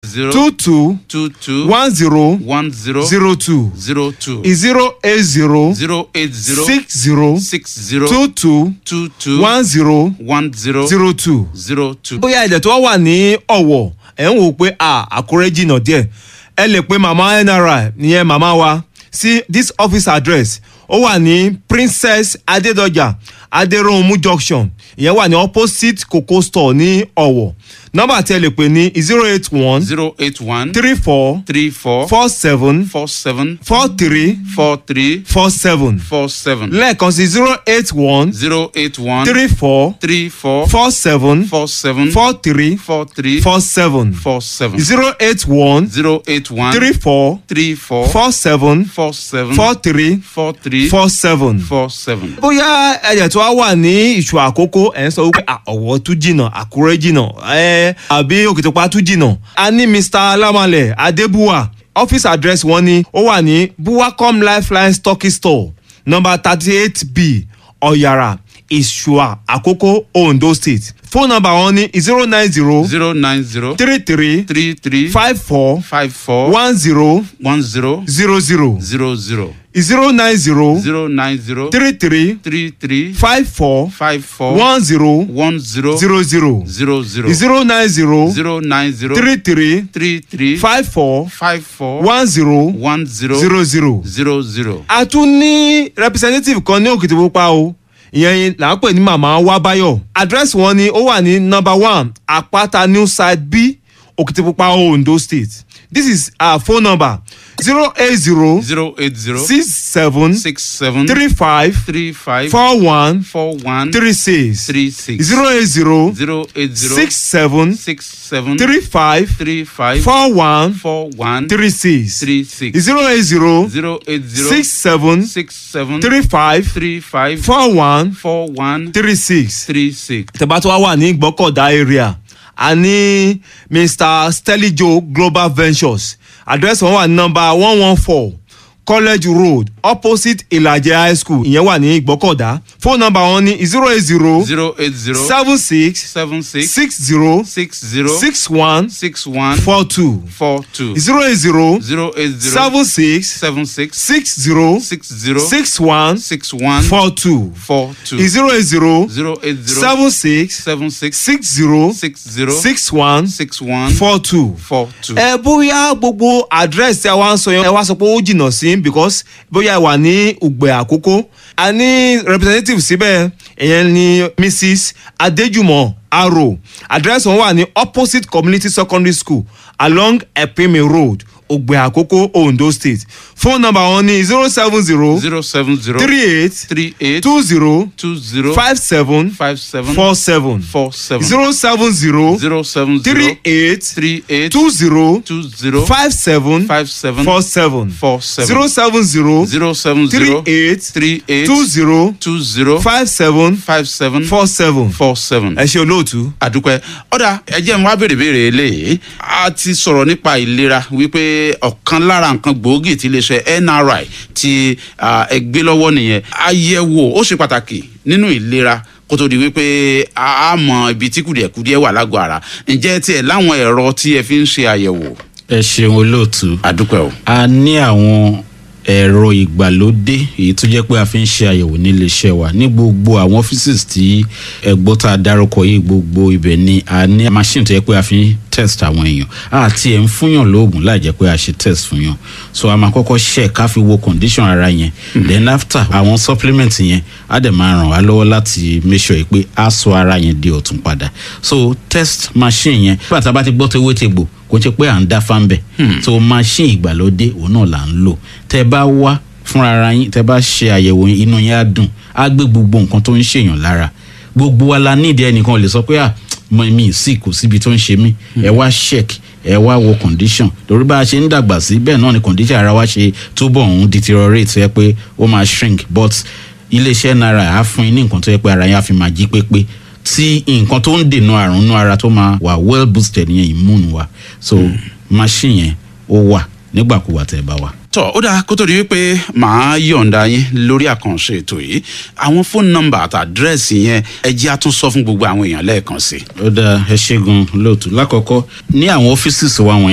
zero two two two two one zero one zero zero two zero two zero eight zero zero eight zero six zero six zero two two two two one zero one zero zero two. zero two. bóyá ẹ̀jẹ̀ tó wà ní ọ̀wọ̀ ẹ̀ ń wò pé à àkúrẹ́ jìnnà díẹ̀ ẹ lè pe màmá nri ìyẹn màmá wa sí this office address ó wà ní princess adédọjà adéròhunmú junction ìyẹn wà ní opposite coco store ní ọ̀wọ̀ nọ́mbà tí ẹ lè pè ní zero eight one zero eight one three four three four four seven four seven four three four three four seven four seven lẹ́ẹ̀kan sí zero eight one zero eight one three four three four four seven four seven four three four three four seven four seven zero eight one zero eight one three four three four four seven four seven four three four three four seven. four seven. bóyá ẹ̀jẹ̀ tó wá wà ní ìṣù àkókò ẹ̀ ń sọ wípé à, ọ̀wọ́ tún jìnnà àkúrẹ́ jìnnà ẹ̀ àbí òkìtìpá tún jìnnà. a ní mr alamalẹ adébúwà office address wọn ni ó wà ní buwacom lifeline stocking store number thirty eight b ọ̀yàrá ìṣùà àkókò ondo state phone number wọn ni zero nine zero zero nine zero three three three three five four five four one zero one zero zero zero zero zero zero nine zero zero nine zero three three three three five four five four one zero one zero zero zero zero zero zero nine zero zero nine zero three three three three five four five four one zero one zero zero zero. zero zero. a tún ní representative kan ní òkìtìpupa o ìyẹn là ń pè ní màmá wábáyọ address wọn ni ó wà ní number one àpáta new side b òkìtìpupa ondo state this is our phone number zero eight zero zero eight zero six seven six seven three five three five four one four one three six three six zero eight zero zero eight zero six seven six seven three five three five four one four one three six three six zero eight zero zero eight zero six seven six seven three five three five four one four one three six. three six. tẹ́bá tó wá wà ní gbọ́kọ̀dá area a ní mr stelijo global ventures address wọn wà ní nọmba one one four college road opposite ìlàjẹ high school ìyẹn wà ní gbọ́kọ̀dá phone number wọn ní zero eight zero zero eight zero seven six seven six six zero six zero six one six one four two four two zero eight zero zero eight zero seven six seven six six zero six zero six one six one four two four two zero eight zero zero eight zero seven six seven six six zero six zero six one six one four two. four two. ẹ bóyá gbogbo address tí a wá ń sọ yẹn ẹ wá sọ pé ó jìnnà sí because bóyá ẹ wà ní ùgbẹ́ àkókò a ní representative síbẹ̀ ìyẹn ni mrs adéjùmọ̀ aro address wọn wà ní opposite community secondary school along epime road ògbẹ́ àkókò ondo state phone number wọn ní zero seven zero zero seven zero three eight three eight two zero two zero five seven five seven four seven four seven zero seven zero zero seven zero three eight three eight two zero two zero five seven five seven four seven four seven zero seven zero zero seven three zero eight three eight two zero two zero five seven five seven four seven. four seven. ẹ ṣe olóòtú. àdúpẹ́ ọ̀dà ẹjẹ́ ń wá béèrè béèrè eléyìí a ti sọ̀rọ̀ nípa ìlera wípé ọ̀kan lára nǹkan gbòógì tí iléeṣẹ́ nri ti ah, ẹ gbé lọ́wọ́ nìyẹn àyẹ̀wò ó ṣe pàtàkì nínú ìlera kó tó di wípé a á mọ ibi tí kùdìẹ̀kùdìẹ̀ wà lágọ̀ọ́ ara ǹjẹ́ tiẹ̀ láwọn ẹ̀rọ tí ẹ fi ń ṣe àyẹ̀wò ẹ ṣeun olóòtú àdúpẹ́ o. a ní àwọn ẹ̀rọ ìgbàlódé èyí tó jẹ́ pé a fi ń ṣe àyẹ̀wò nílé iṣẹ́ wa ní gbogbo àwọn offices tí ẹgbọ́n tá a dárúkọ yìí gbogbo ibẹ̀ ni a ní machine tó yẹ pé a fi ń test àwọn èèyàn àti ẹ̀ ń fúnyàn lóògùn láì jẹ́ pé a ṣe test fún yàn so a máa kọ́kọ́ ṣe ká fi wo condition ara yẹn then after àwọn supplement yẹn á dẹ̀ máa ràn wá lọ́wọ́ láti make sure pé a sọ ara yẹn di ọ̀tún padà so test machine yẹn nígbà tá a bá ti gbọ́ tó ewé tegbò kò ṣe pé à ń dá fáńbẹ̀ so machine ìgbàlódé òun náà là ń lò tẹ́ bá wá fúnra ara yín tẹ́ bá ṣe àyẹ̀wò yín, inú yín á dùn á gbé gbogbo nǹkan tó ń ṣèyàn lára gbogbo wa la nídìí ẹnìkan ò lè sọ pé à mọ mi sì kò síbi tó ń ṣe mí ẹ wá check ẹ wá wo condition torí bá a ṣe ń dàgbà sí bẹ́ẹ̀ náà ni condition ara wa ṣe túbọ̀ ń deteriorate ẹ pé ó máa shrink but iléeṣẹ́ náírà á fún yín ní nǹkan tó yẹ pé ara yín á fi máa jí pépé tí nǹkan tó ń dènà àrùn inú ara tó máa wà well boosted yẹn immune wa so machine yẹn ó wà nígbàkúwà tẹ́ ẹ bá wà. tọ ó dáa kó tó di wípé màá yọ̀ǹda yín lórí àkànṣe ètò yìí àwọn fóònù nọmbà àti àdírẹ́sì yẹn ẹ jẹ́ àtúnṣọ fún gbogbo àwọn èèyàn lẹ́ẹ̀kan sí i. ó dáa ẹ ṣe gan lóòtú lákọ̀ọ́kọ́ ní àwọn ọ́fíìsì wa wọ̀nyí